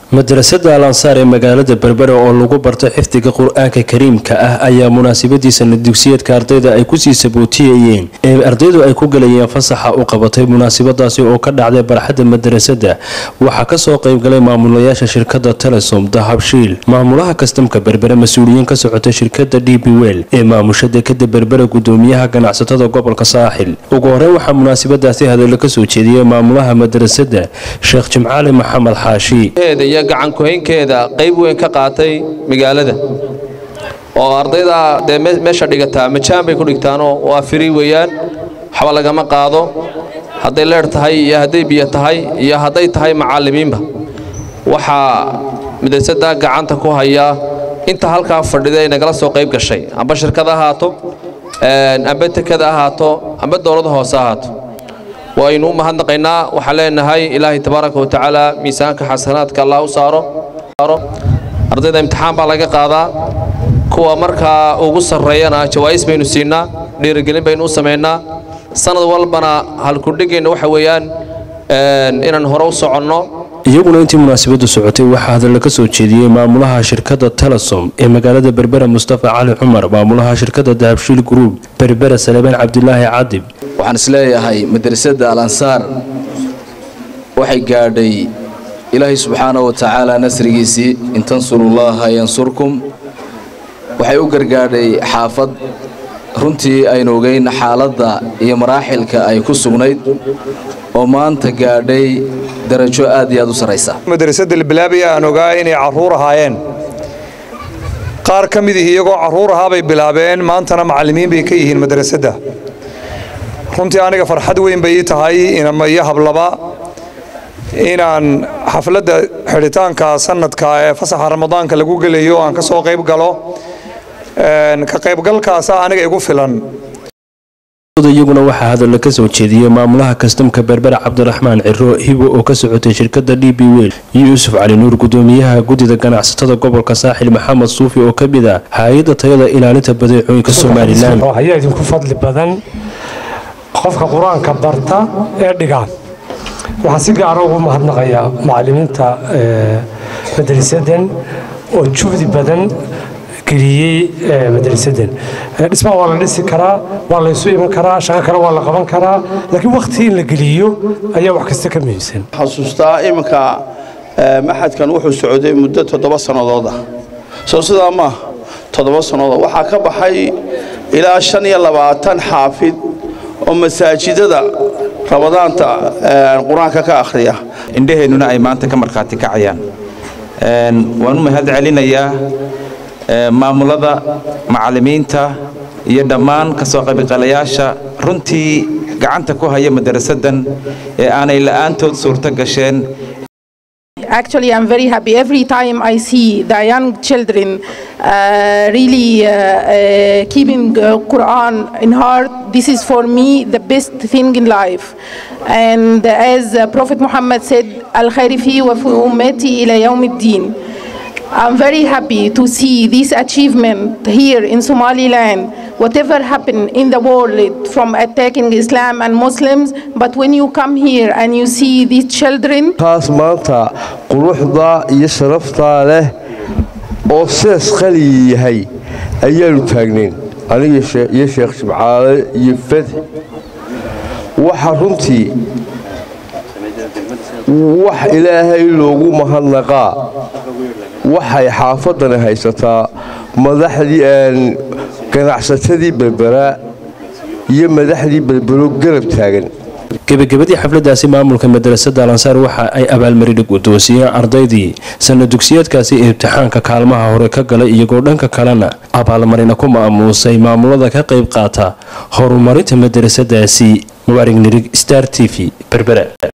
madrasada al ansaar ee magaalada berbera oo lagu barto xifdiga qur-aanka kariimka ah ayaa munaasabadiisana dugsiyeedka ardayda ay kusii sabootiyayeen ee ardaydu ay ku galayeen fasaxa u qabatay munaasabadaasi oo ka dhacday barxadda madrasada waxaa kasoo qeybgalay maamulayaasha shirkada telesom dahabshiil maamulaha kastamka berbere mas-uuliyiin ka socota shirkada d b wel ee maamusha dekada berbera gudoomiyaha ganacsatada gobolka saaxil ugu horeyn waxaa munaasabadaasi hadallo kasoo jeediyey maamulaha madrasada sheekh jimcaali maxamed xaashi iyo gacankuhaynkeeda qayb weyn ka qaatay magaalada oo ardayda dee meesha dhigataa majaan bay ku dhigtaanoo waa firi weeyaan waxba lagama qaado hadday leer tahay iyo hadday biyo tahay iyo hadday tahay macallimiinba waxaa madrasada gacanta ku hayaa inta halkaa fadhida ay nagala soo qayb gashay amba shirkad ahaato amba tekada ahaato amba dowlada hoose ahaato waynu u mahadnaqaynaa waxaan leenahay ilaahay tabaaraka watacaala miisaanka xasanaadka allah u saaro ardayda imtixaan baa laga qaadaa kuwa markaa ugu sarreeyana jawaa'is baynu siinaa dhiirigelin baynu u samaynaa sanad walbana halkudhigayna waxa weeyaan inaan hore u soconno iyaguna intii munaasabadu socotay waxaa hadalla ka soo jeediyey maamulaha shirkada telesom ee magaalada berbera mustafa cali cumar maamulaha shirkada dahabshiil group berbera salebaan cabdilaahi cadib waxaan isleeyahay madrasada al ansaar waxay gaadhay ilaahay subxaana wa tacaala nasrigiisii in tansurullaaha yansurkum waxay u gargaadhay xaafad runtii aynu ogeyn xaaladda iyo maraaxilka ay ku sugnayd oo maanta gaadhay darajo aad iyo aad u sarraysa madrasada labilaabaya aan ogaa inay carruur ahaayeen qaar ka mid ihi iyagoo carruur ahaabay bilaabeen maantana macallimiin bay ka yihiin madrasadda runtii aniga farxad weyn bay ii tahay inama iyo hablaba inaan xafladda xidhitaanka sanadka ee fasaxa ramadaanka lagu gelayo aan ka soo qayb galo ka qaybgalkaasa aniga igu filan iyaguna waxaa hadalla ka soo jeediyey maamulaha kastamka berbera cabdiraxmaan ciro hibo oo ka socotay shirkada d b wel yuusuf cali nuur gudoomiyaha guddida ganacsatada gobolka saaxil maxamed suufi oo ka mid ah hay-adda tayada ilaalinta badeecooyinka somalilan ayaa idinku fadli badan qofka qur-aanka barta ee dhigaan waxaan si gaara ugu mahadnaqayaa macallimiinta madrasadan oo juhdi badan geliyey madrasadan dhismaha waa la dhisi karaa waa la isu iman karaa shaqo kale waa la qaban karaa laakiin wakhti in la geliyo ayaa wax kasta ka muhiimsan xasuustaa iminka maxadkan wuxuu socday muddo toddoba sannadood ah soo sidaa maaha toddoba sannadood waxaa ka baxay ilaa shan iyo labaatan xaafid oo masaajidada ramadaanta qur-aanka ka akhriya indhaheennuna ay maanta ka markhaati kacayaan waan u mahad celinayaa maamulada macallimiinta iyo dhammaan ka soo qaybgalayaasha runtii gacanta ku haya madarasadan ee aanay la'aantood suurto gasheen Actually, I'm very happy every time I see the young children uh, really uh, uh, keeping Quran in heart. This is for me the best thing in life. And as Prophet Muhammad said, "Al khairi fi wa fi ummati ila yawm din I'm very happy to see this achievement here in Somaliland. Whatever happened in the world from attacking Islam and Muslims, but when you come here and you see these children. taas maanta quruxda iyo sharaftaa leh oo sidaas qali yahay ayaanu taagnayn aniga iyo sheekh jimcaale iyo fadx waxa runtii wax ilaahay loogu mahadnaqaa waxay xaafadani haysataa madaxdii ganacsatadii berbera iyo madaxdii berbero garab taagan gebagabadii xafladaasi maamulka madrasada alansaar waxa ay abaalmarin guddoonsiiyeen ardaydii sana dugsiyeedkaasi imtixaanka kaalmaha hore ka galay iyagoo dhanka kalena abaalmarina ku maamuusay maamulada ka qayb qaata horumarinta madrasadaasi mubaarig nirig star t v berbera